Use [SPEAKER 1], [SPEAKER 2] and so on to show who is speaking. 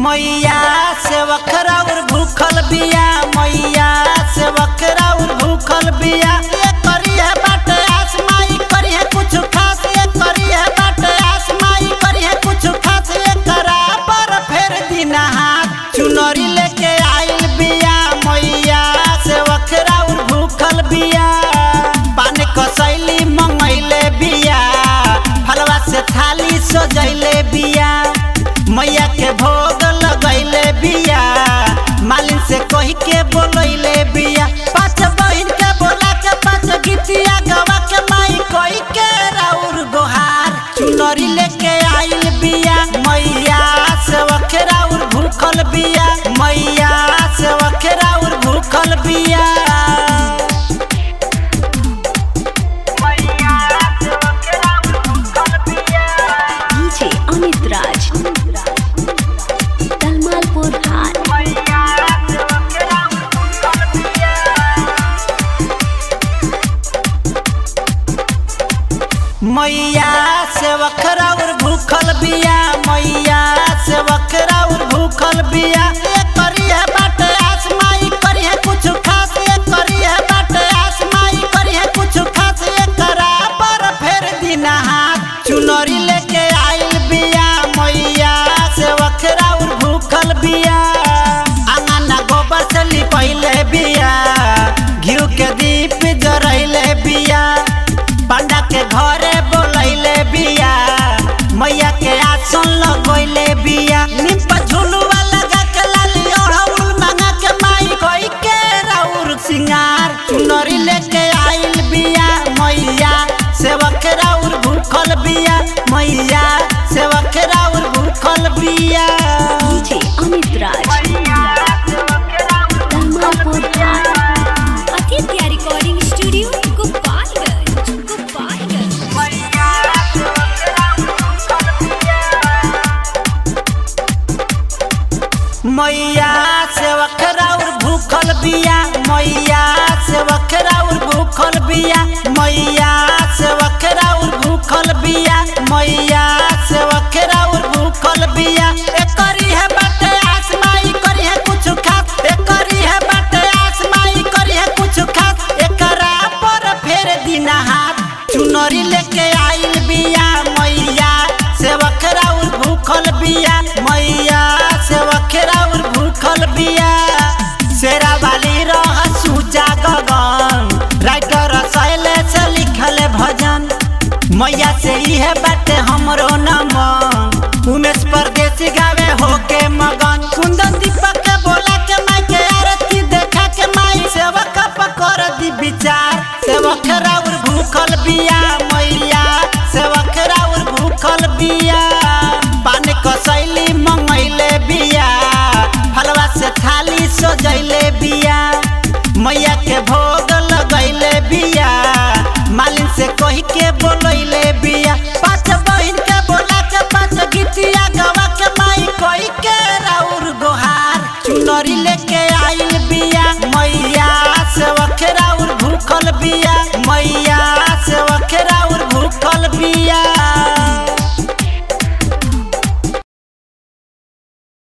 [SPEAKER 1] मैया से वखराउर भूखल बिया मैया से वखराउर भूखल बिया ये करिए बाटे आसमाई करिए कुछ खास ये करिए बाटे आसमाई करिए कुछ खास ये करा पर फेर दिना हाथ चुनरी लेके आइल बिया मैया से वखराउर भूखल बिया पान कसैली मंगैले बिया फलवा से थाली सजैले बिया मैया के भोग लगैले बिया मालिन से कही के बोलैले बिया पाँच बहिन के बोला के पाँच गीतिया गवा के माई कही के राउर गोहार चुनरी लेके आइल बिया मैया से वखेराउर भूखल बिया मैया से वखेराउर भूखल बिया
[SPEAKER 2] DJ Amit Raj. Dalmalpur High.
[SPEAKER 1] मैया से वखराउर भूखल बिया मैया से वखराउर भूखल बिया ये करिए बाटे आसमाई करिए कुछ खास ये करिए बाटे आसमाई करिए कुछ खास ये करा पर फेर दिना हाथ चुनरी लेके आइल बिया मैया से वखराउर भूखल बिया आंगना गोबर से लिपैले बिया घिउ के दीप जरैले बिया पंडा के घरे बोलैले बिया मैया के आसन लगैले बिया नीम पर झुलुआ लगा के लाली ओढ़ौल मांगा के माई कोई के राउर सिंगार चुनरी लेके आइल बिया मैया सेवक राउर भूखल बिया मैया सेवक राउर भूखल बिया
[SPEAKER 2] DJ Amit Raj. Dalmalpur High. Aditya Recording Studio, Gopalganj. Gopalganj.
[SPEAKER 1] मैया से वखराउर भूखल बिया मैया से वखराउर भूखल बिया मैया से वखराउर भूखल बिया मैया से वखराउर भूखल बिया ए करी है बाटे आसमाई करी है कुछ खास ए करी है बाटे आसमाई करी है कुछ खास एकरा पर फेर दिना हाथ चुनरी लेके आइल बिया मैया से वखराउर भूखल बिया मैया से वखराउर भूखल बिया शेरा वाली रह सूचा गगन राइटर सैले से लिखल भजन मैया से इहे बाटे हमरो नमन उमेश परदेसी गावे होके मगन कुंदन दीपक के बोला के माई के आरती देखा के माई सेवक पकर दी विचार सेवक राउर भूखल बिया मैया सेवक राउर भूखल बिया पान कसैली मंगैले बिया फलवा से थाली सजैले बिया मैया के भोग लगैले बिया मालिन से कही के बोलैले बिया पाँच बहिन के बोला के पाँच गीतिया गवा के माई कही के राउर गोहार चुनरी लेके आइल बिया मैया से वखराउर भूखल बिया